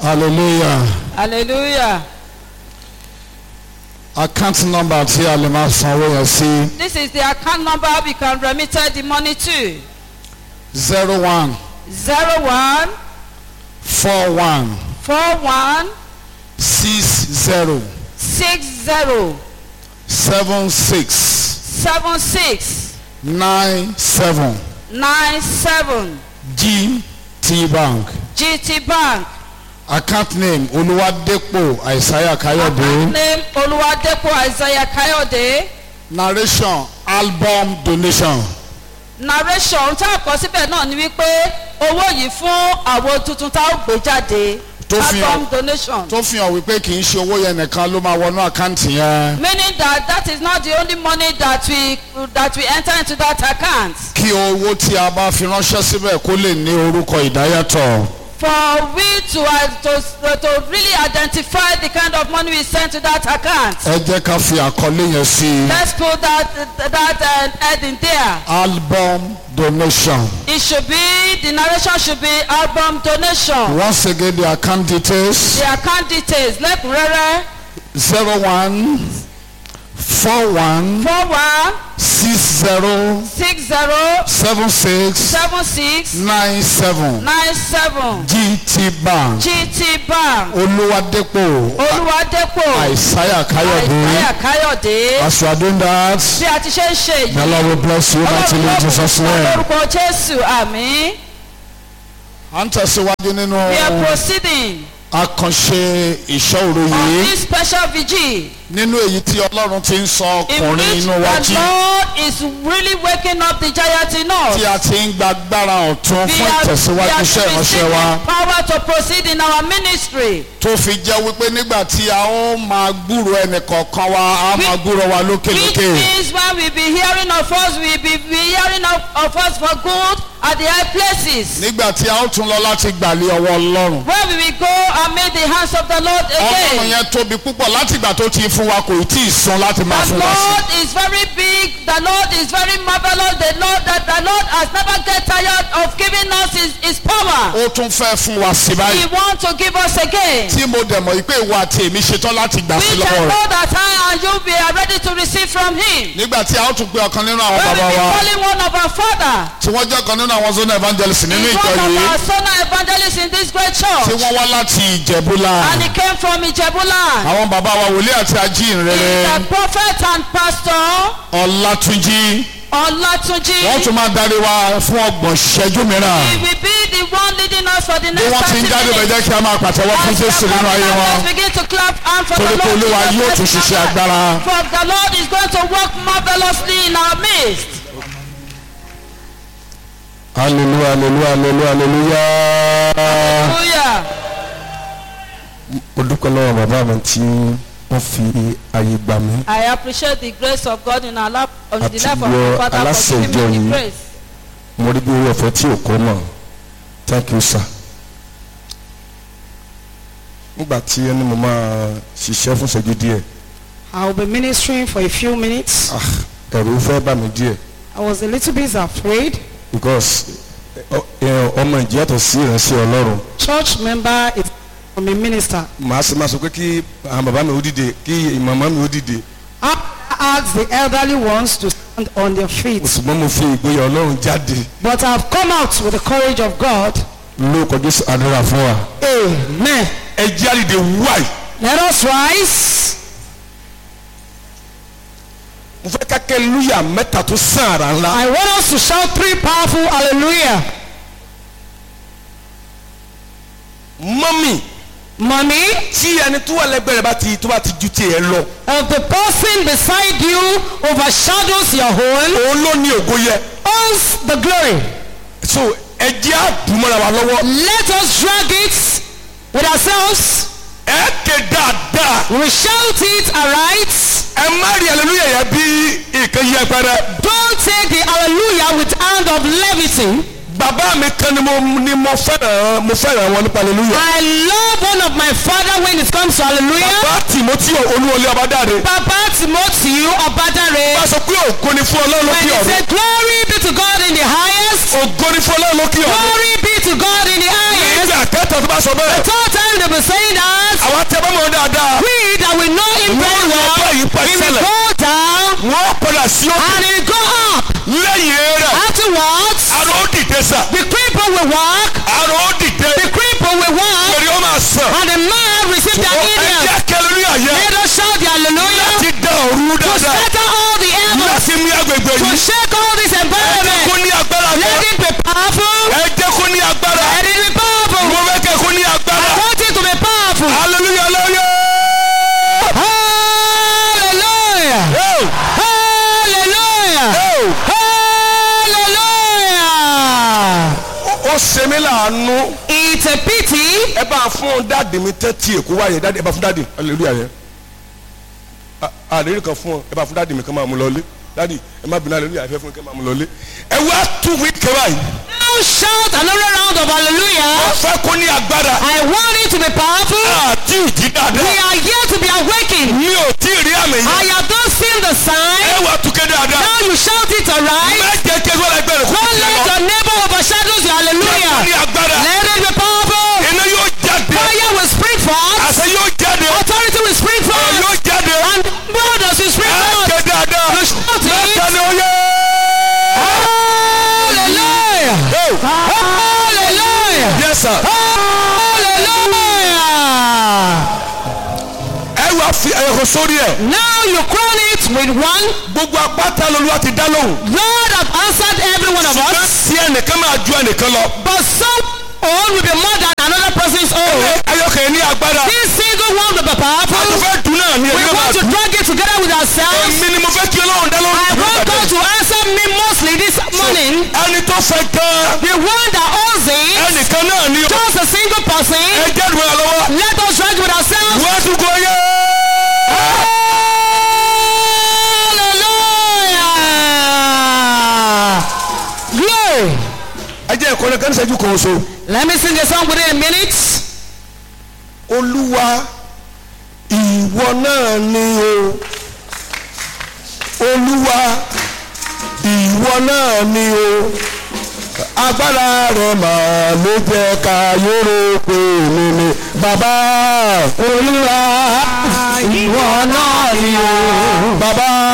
hallelujah hallelujah. account number tí a lè máa sanwó yẹn sí This is the account number we can remit the money to. zero one Zero one four one four one six zero six zero seven six seven six nine seven nine seven GT Bank GT Bank. account name Olúwadépò Àìsáyà Account Káyọ̀dé name Oluwadepo Isaiah Kayode. narration album donation Narration tá a kọ síbẹ̀ náà ni wípé owó yìí fún àwo tuntun tá a gbé jáde. Tó fi hàn- Album donation. tó fi hàn wípé kì í ṣe owó yẹn nìkan ló máa wọnú àkáǹtì yẹn Meaning that that is not the only money that we that we enter into that account. kí owó tí a bá fi ránṣẹ́ síbẹ̀ kó lè ní orúkọ ìdáyàtọ̀. For we to, uh, to to really identify the kind of money we send to that account. ẹ jẹ́ ká fi àkọlé yẹn sí i Let's put that that uh, head in there. album donation It should be the narration should be album donation. once again the account details The account details lẹ́kùnrẹ́rẹ́ zero one four one four one six zero six zero seven six seven six nine seven nine seven GT Bank GT Bank Olúwadépò Olúwadépò Àìsáyà Káyọ̀dé Àìsáyà Káyọ̀dé. as you are doing that Bí a ti ṣe ń ṣe the yìí. Lord will bless you mightily in Jesus name. lórúkọ Jésù àmín. à ń tẹ̀síwájú nínú We are proceeding àkànṣe ìṣọ́òru on yìí this special vigil nínú èyí tí Ọlọ́run ti ń sọ in ọkùnrin which inú wa the jí Lord is really waking up the giant in us. tí a ti ń gba agbára ọ̀tun We fún are, we ìtẹ̀síwájú are iṣẹ́ ìránṣẹ́ wa receiving power to proceed in our ministry. tó fi jẹ́ wípé nígbà tí a ó máa gbúrò ẹnì kọ̀ọ̀kan wa a máa gbúrò wa Which lókèlókè means when we be hearing of us, we be, be hearing of, of us for good at the high places. nígbà tí a ó tún lọ láti gbàlẹ̀ ọwọ́ Ọlọ́run Where we will go and meet the hands of the Lord Ọlọ́run again. yẹn tóbi púpọ̀ láti ìgbà tó ti fún wa kò tí ì sun láti máa The fún wa sí Lord is very big. The Lord is very marvelous. The Lord that the Lord has never get tired of giving us his, his power. ó tún fẹ́ fún wa sí He báyìí wants to give us again. tí mo dẹ̀ mọ̀ pé ìwọ àti èmi ṣetán láti gbà sí We lọ́wọ́ can rẹ̀ know that I and you we are ready to receive from him. nígbà tí a ó tún pe ọ̀kan nínú àwọn When we bàbá be wa calling one of our father, tí wọ́n jẹ́ ọ̀kan nínú àwọn zona evangelist nínú he's ìjọ one of yìí our son evangelists in this great tí church. wọ́n wá láti ìjẹ̀búlà And he came from Ijebuland. àwọn bàbá wa wòlíì àti ajíhìnrere He's a prophet and pastor. ọlátúnjí Olatunji. wọ́n tún máa darí wa fún ọgbọ̀n ṣẹ́jú mìíràn He will be the one leading us for the bí next wọ́n ti ń 30 jáde bẹ̀ minutes. jẹ́ kí a máa pàtẹ́wọ́ fún As we jésù are nínú ayé coming wọn out, let's begin to clap and for the torí pé Lord olúwa Jesus yóò Christ tún is ṣiṣẹ́ our God. agbára For the Lord is going to work marvelously in our midst. hallelujah hallelujah hallelujah hallelujah. Hallelujah. mo dúpẹ́ lọ́wọ́ bàbá mi tí wọ́n fi àyè gbà mí I appreciate the grace of God in our life, on the Àti life of wọ my father for aláṣẹ giving me ìjọ the yìí. grace. mo rí bí orí ọ̀fẹ́ tí ò kọ́ mọ̀ thank you sir. nígbà tí ẹni mo máa ṣiṣẹ́ fún ìṣẹ́jú díẹ̀ I will be ministering for a few minutes. ah, ẹ̀rù fẹ́ bà mí díẹ̀ I was a little bit afraid. because ọ- ẹ, ọmọ ìjì yàtọ̀ sí ìránṣẹ́ ọlọ́run Church member is from a minister. màá sì máa sọ pé kí àwọn bàbá mi ó dìde kí màmá mi ó dìde I asked the elderly ones to stand on their feet. ṣùgbọ́n mo fi ìgboyà ọlọ́run jáde But I've come out with the courage of God. lórúkọ jésù àdúrà fún wa. Amen. ẹ jẹ́ àdìde wáì. Let us rise. mo fẹ́ ká kẹ́ lúyà mẹ́ta tó sàn àrà ńlá. I want us to shout three powerful hallelujah. mọ́mì Mommy, tí ẹni tó wà lẹ́gbẹ̀ẹ́ rẹ̀ bá ti tó bá ti ju tiẹ̀ lọ. if the person beside you overshadows your own, òun ló ní ògo yẹ. owns the glory. so ẹ jẹ́ àdùmọ̀ra wa lọ́wọ́. Let us drag it with ourselves. ẹ ké dáadáa. We will shout it aright. ẹ má rí hallelujah yẹn bí nǹkan yẹ pẹrẹ. Don't take the hallelujah with hand of levity. bàbá mi kan ni mo ni mo fẹ́ràn mo fẹ́ràn wọn nípa hallelujah. I love one of my father when it comes to hallelujah. bàbá timothy olúwọlé ọbádáre. Papa Timothy Obadare. bá a sọ pé ògo ni fún ọlọ́run When lókè he ọ̀run. said glory be to God in the highest. ògo ni fún ọlọ́run lókè ọ̀run. Glory be to God in the highest. nígbà kẹta tó bá sọ bẹ́ẹ̀. Third time they will is saying that àwọn tẹ́ bá mọ̀ dáadáa we that we know him very wọ́n lọ bá well, yìí pa he will ìṣẹ̀lẹ̀ go down wọ́n padà sí òkè and he will go up. lẹ́yìn rẹ̀ Afterwards, àrò ó dìde sà the cripple will walk, àrò ó dìde the cripple will walk, pèrè ó máa sàn and the man receive their ẹ healing. jẹ́ kẹlẹ́rì àyẹ́ Let us shout the hallelujah láti dá òru to dáadáa scatter all the heavens, láti mú agbègbè to yìí shake all this ẹ jẹ́ kó environment. ní agbára Let kan it be powerful. ẹ jẹ́ kó ní agbára Let it be mo powerful. fẹ́ kẹ́ kó ní agbára I want it to be powerful. hallelujah hallelujah. Hallelujah. Hey, Hallelujah. hey. Hallelujah. ó ṣe mí láàánú It's a pity. ẹ bá fún dáàdì mi tẹ́tí èkó wáyé dáàdì ẹ bá fún dáàdì hallelujah yẹn àlérí kan fún ọ ẹ bá fún dáàdì mi kan máa mú lọlé dáàdì ẹ má bínú hallelujah ẹ fẹ́ fún mi kan máa mú lọlé ẹ wá tún wí kẹwàá yìí Now shout another round of hallelujah. ó fẹ́ kó ní agbára I want it to be powerful. àti ìjì We dáadáa are here to be awakened. mi ò tí ì rí àmì I yẹn have not seen the ẹ sign. wá túkẹ́ dáadáa Now you shout it alright. mẹ́jẹ kẹ́kọ̀ọ́ la gbẹ̀rẹ̀ kó Don't tiẹ̀ let lọ your neighbor overshadow your kó ní hallelujah. agbára Let it be powerful. iná yóò jáde Fire will spring forth. àṣẹ yóò jáde Authority will spring ẹ forth. yóò jáde And brothers will spring ẹ forth. ké dáadáa You shout mẹ́ta it. ni ó yẹ. Hallelujah. Hey, Hallelujah. yes sir. Hallelujah. ẹ wá fi ẹ̀họ́ sórí ẹ̀. Now you crown it with one. gbogbo apáta lolúwa ti dá lóhùn. Lord have answered every one of ṣùgbọ́n us. tí ẹnìkan máa ju ẹnìkan lọ. But some own will be more than another person's own. ayọ̀kẹ́ ní agbára. This single one will be powerful. mo fẹ́ dùn náà ní We ẹ̀mí máa want to dùn. drag it together with ourselves. èmi ni mo fẹ́ kí ọlọ́run dá lóhùn. I want God to answer me mostly this morning. ẹni tó fẹ́ gan-an. The one that owns it, ẹnìkan náà ni ó. just a single person. ẹ jẹ́ ìdùnnú ẹ lọ́wọ́. Let us drag with ourselves. wọ́n tún kọ yẹ. Hallelujah. Glory. ẹ jẹ́ ìkọ́ni kan ṣẹ́jú kan so. Let me sing a song within a minute. olúwa ìwọ náà ni o. olúwa ìwọ náà ni o. agbára rẹ̀ máa ló jẹ́ ká yóró pé mi ni bàbá olúwa ìwọ náà ni o. bàbá.